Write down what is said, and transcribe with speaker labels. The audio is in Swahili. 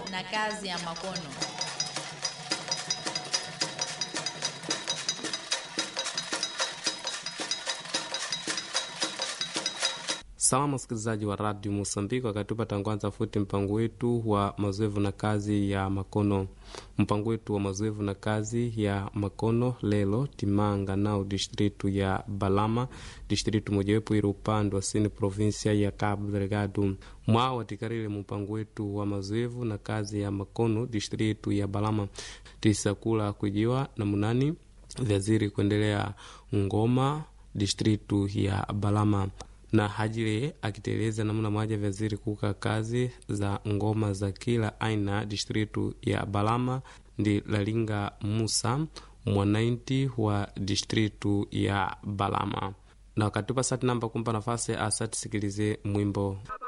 Speaker 1: na kazi ya makono.
Speaker 2: Salamu wasikilizaji wa radio Mosambiki, wakati patangwanza futi mpango wetu wa mazoevu na kazi ya makono. Mpango wetu wa mazoevu na kazi ya makono lelo timanga nao distritu ya Balama, distritu mojawepo ili upande wa sini provinsia ya Cabo Delgado. Mwao watikarire mpango wetu wa mazoevu na kazi ya makono distritu ya Balama tisakula kujiwa na munani vyaziri kuendelea ngoma distritu ya Balama na hajire akiteleza namna moja vyaziri kuka kazi za ngoma za kila aina distritu ya Balama ndi Lalinga Musa mwanainti wa distritu ya Balama na wakatupa sati namba kumpa nafasi asatisikilize mwimbo